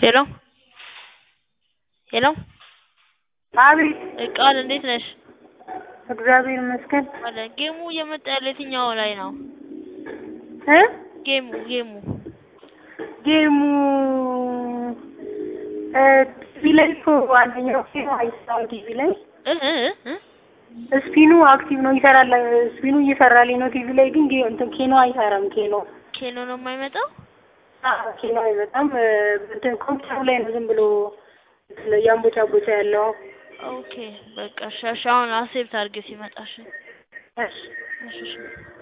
ሄሎ ሄሎ አቤት ቃል እንዴት ነሽ? እግዚአብሔር ይመስገን አለ ጌሙ እየመጣ ያለው የትኛው ላይ ነው? እ ጌሙ ጌሙ ጌሙ እ ቲቪ ላይ እኮ አንደኛው ጌሙ አይሰራም ቲቪ ላይ እ እ እ ስፒኑ አክቲቭ ነው ይሰራል ስፒኑ እየሰራልኝ ነው ቲቪ ላይ ግን ጌ- እንትን ኬኖ አይሰራም ኬኖ ኬኖ ነው የማይመጣው? አዎ ኬኖ አይመጣም እ እንትን ኮምፒውተሩ ላይ ነው ዝም ብሎ እንትን እያንቦጫቦጫ ያለው ኦኬ በቃ እሺ እሺ አሁን አክሴፕት አድርጌ ሲመጣ እሺ እሺ እሺ እሺ